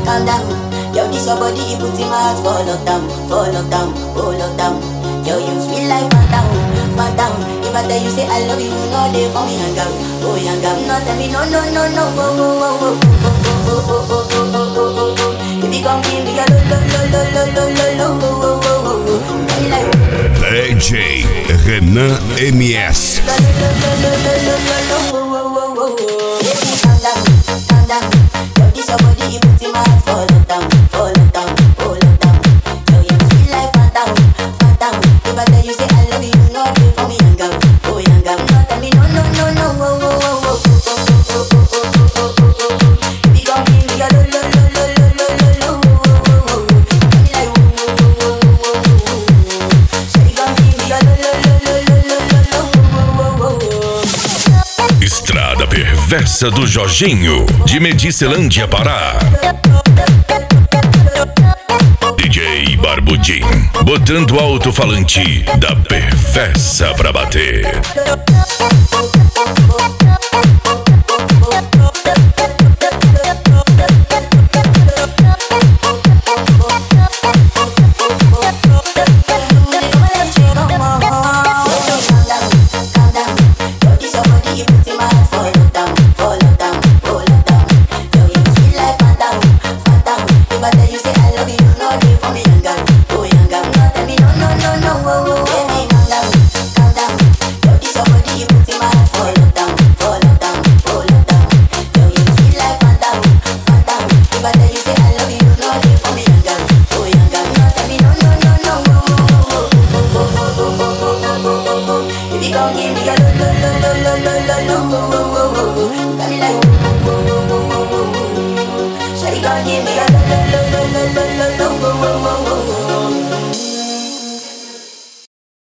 calm down. Yo, this your body, it puts in my heart for lockdown, for lockdown, oh lockdown. Yo, you sweet life, phantom, phantom. If I tell you say I love you, you know they for me hang out, oh hang out. No tell me no, no, no, no, oh, oh, oh, oh, oh, oh, oh, oh, oh, oh, oh, oh, oh. Baby, come give me a lo, lo, lo, lo, lo, lo, lo, oh, oh, oh, oh, oh. Tell me like, DJ Renan MS. lo, lo, lo, lo, lo, lo, lo, lo, oh, oh, oh, oh, oh. Baby, calm down, calm down. Yo, this your body, it puts in my heart for lockdown, for lockdown, oh lockdown. Yo, you sweet life, phantom, phantom. If I tell you say I love you, you know they for me hang out, oh hang out. No tell me no, no, no, no, oh, oh, oh, oh, oh, oh, oh, oh, oh, oh, oh, oh, oh, oh. Baby, come give me a lo, lo, lo, lo, lo, lo, lo, lo, oh, oh, oh, oh, oh. Tell me like, oh, oh, oh, oh, oh, oh, oh, oh. Shawty, come give me a lo, lo, lo, lo, lo, lo, lo, lo, oh, oh, oh, oh, oh. Estrada Perversa do Jorginho, de Medicilândia, Pará. DJ Barbudim, botando o alto-falante da Perversa pra bater. Baby, come give me a lo lo lo lo lo lo lo lo oh oh oh oh oh. Got me like oh oh oh oh oh oh. Shawty, come give me a